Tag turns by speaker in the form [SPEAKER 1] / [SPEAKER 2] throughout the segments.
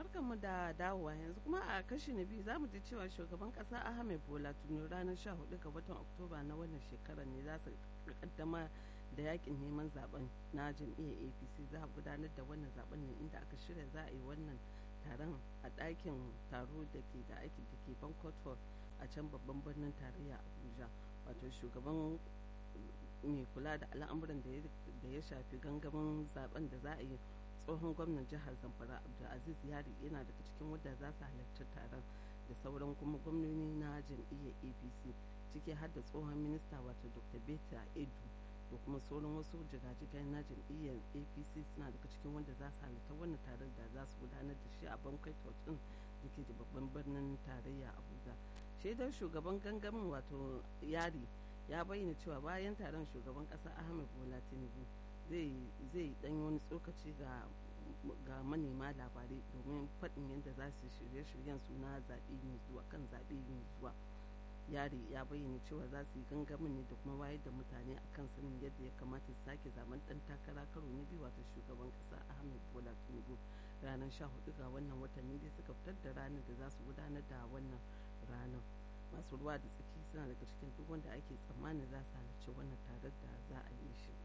[SPEAKER 1] barkanmu da dawowa yanzu kuma a kashi na biyu zamu ji cewa shugaban kasa ahmed bola tinubu ranar 14 ga watan oktoba na wannan shekarar ne za su kaddama da yakin neman zaben na jam'iyyar apc za a gudanar da wannan zaben ne inda aka shirya za a yi wannan taron a ɗakin taro da ke da aiki da ke banquet hall a can babban birnin tarayya abuja wato shugaban mai kula da al'amuran da ya shafi gangamin zaben da za a yi tsohon gwamnan jihar zamfara abdulaziz yari yana daga cikin wadda za su halarci taron da sauran kuma gwamnoni na jam'iyyar apc ciki har da tsohon minista wato dr beta edu da kuma sauran wasu jigajigai na jam'iyyar apc suna daga cikin wanda za su halarta wannan taron da za su gudanar da shi a bankwai din da ke babban birnin tarayya abuja shaidar shugaban gangamin wato yari ya bayyana cewa bayan taron shugaban kasa ahmed bola tinubu zai dan wani tsokaci ga ga manema labarai domin faɗin yadda za su shirye-shiryen su na zaɓe mai zuwa kan zaɓe mai zuwa yari ya bayyana cewa za su yi gangamin ne da kuma wayar da mutane a kan sanin yadda ya kamata su sake zaben ɗan takara karo na biyu wato shugaban ƙasa ahmed bola tinubu ranar sha hudu ga wannan watanni dai suka fitar da ranar da za su gudanar da wannan ranar masu ruwa da tsaki suna daga cikin duk wanda ake tsammanin za su halarci wannan tarar da za a yi shi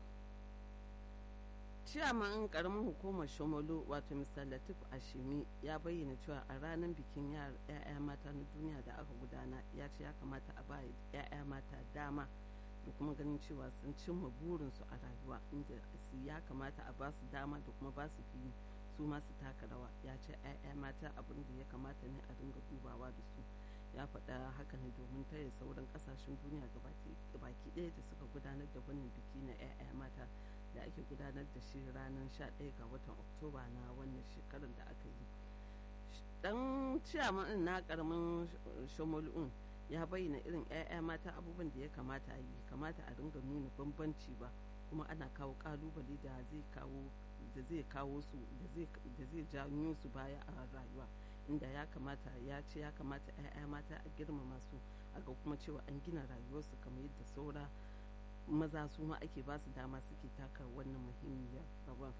[SPEAKER 1] ciyaman karamin hukumar shomolo wato mr latif ashimi ya bayyana cewa a ranar bikin ya'ya mata na duniya da aka gudana ya ce ya kamata a ba ya'ya mata dama da kuma ganin cewa sun cimma burinsu a rayuwa inda su ya kamata a ba su dama da kuma ba su fili su masu taka rawa ya ce 'ya'ya mata abin da ya kamata ne a dinga dubawa da su ya faɗa haka ne domin taya sauran ƙasashen duniya baki ɗaya da suka gudanar da wannan biki na 'ya'ya mata da ake gudanar da shi ranar 11 ga watan oktoba na wannan shekarar da aka yi dan ciyaman na karamin shomol'un ya bayyana irin 'ya'ya mata abubuwan da ya kamata a yi kamata a dinga nuna bambanci ba kuma ana kawo kalubale da zai kawo da zai kawo su da zai janyo su baya a rayuwa inda ya kamata ya ce ya kamata 'ya'ya mata a girmama su a ga kuma cewa an gina rayuwarsu kamar yadda saura maza su ma ake ba su dama suke taka wannan muhimmiyar rawan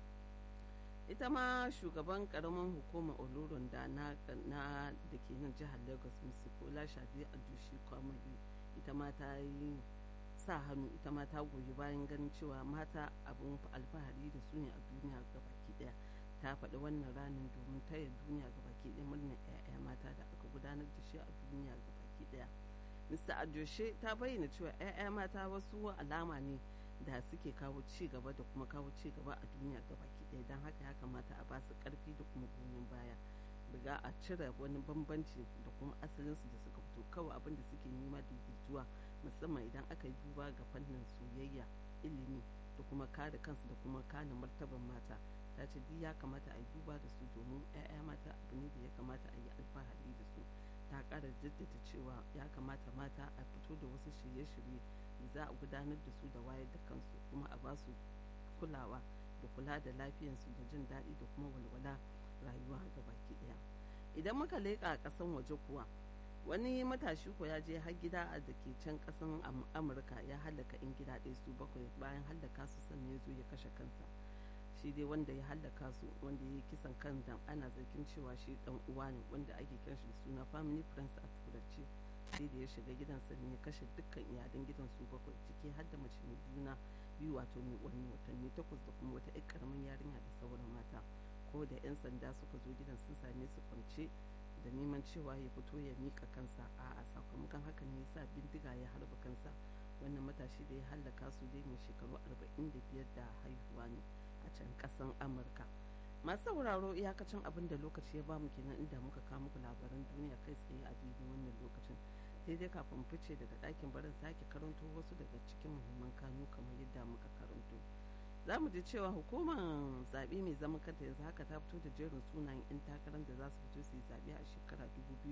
[SPEAKER 1] ita ma shugaban karamin hukumar oloron da na da ke nan jihar lagos misikola shadi a jushi kwamari ita ma ta yi sa hannu ita ma ta goyi bayan ganin cewa mata abin alfahari da su ne a duniya gabaki daya ta faɗi wannan ranar domin taya duniya gabaki daya murnar 'ya'ya mata da aka gudanar da shi a duniya gabaki daya mr adoshe ta bayyana cewa 'ya'ya mata wasu alama ne da suke kawo ci gaba da kuma kawo ci gaba a duniya gabaki ɗaya don haka ya kamata a ba su ƙarfi da kuma goyon baya daga a cire wani bambanci da kuma asalinsu da suka fito kawai abin da suke nema daidaituwa musamman idan aka yi duba ga fannin soyayya ilimi da kuma kare kansu da kuma kare martaban mata ta ce duk ya kamata a yi duba da su domin 'ya'ya mata abu ne da ya kamata a yi alfahari da su ta kara jaddada cewa ya kamata mata a fito da wasu shirye-shirye da za a gudanar da su da wayar da kansu kuma a ba su kulawa da kula da lafiyarsu da jin daɗi da kuma walwala rayuwa ga baki ɗaya idan muka leƙa a ƙasan waje kuwa wani matashi ko ya je har gida a da ke can ƙasan amurka ya hallaka in gida ɗaya su bakwai bayan hallaka su sannan ya zo ya kashe kansa shi dai wanda ya hallaka su wanda ya yi kisan kan dan ana zargin cewa shi dan uwa ne wanda ake kiran shi da suna family friends a turanci sai da ya shiga gidansa ne ya kashe dukkan iyalan gidan su bakwai ciki har da mace mai juna biyu wato mai wani watanni takwas da kuma wata ƴar karamin yarinya da sauran mata ko da 'yan sanda suka zo gidan sun same su kwance da neman cewa ya fito ya mika kansa a sakamakon haka ne yasa bindiga ya harba kansa wannan matashi da ya hallaka su dai mai shekaru 45 da haihuwa ne a can kasan amurka masu sauraro iyakacin abin da lokaci ya bamu kenan inda muka kawo muku labaran duniya kai tsaye a daidai wannan lokacin sai dai kafin fice daga ɗakin barin sake karanto wasu daga cikin muhimman kanu kamar yadda muka karanto za mu ji cewa hukumar zaɓe mai zaman kanta yanzu haka ta fito da jerin sunayen 'yan takarar da za su fito su yi zaɓe a shekara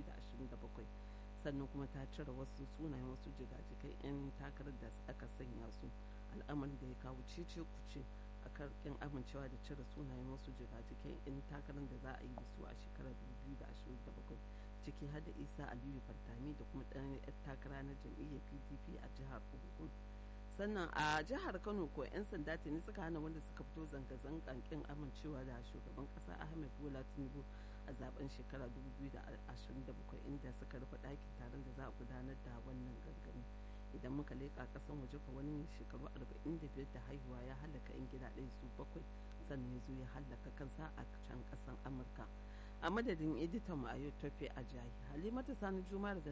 [SPEAKER 1] 2027 sannan kuma ta cire wasu sunayen wasu jigajigai 'yan takarar da aka sanya su al'amarin da ya kawo cece kuce a karkin amincewa da cire sunayen wasu jigajigai 'yan takarar da za a yi da su a shekarar 2027 ciki har da isa aliyu fantami da kuma ɗan 'yan takara na jam'iyyar pdp a jihar ogun sannan a jihar kano ko 'yan sanda tuni suka hana wanda suka fito zanga-zangan kin amincewa da shugaban kasa ahmed bola tinubu a zaben shekara 2027 inda suka rufe ɗakin taron da za a gudanar da wannan gangami idan muka leƙa ƙasan waje ko wani shekaru 45 da haihuwa ya halaka 'yan gida ɗaya su bakwai sannan ya zo ya hallaka kansa a can ƙasan amurka a madadin editan mu a yau tofe a jahi halimatu sani jumar da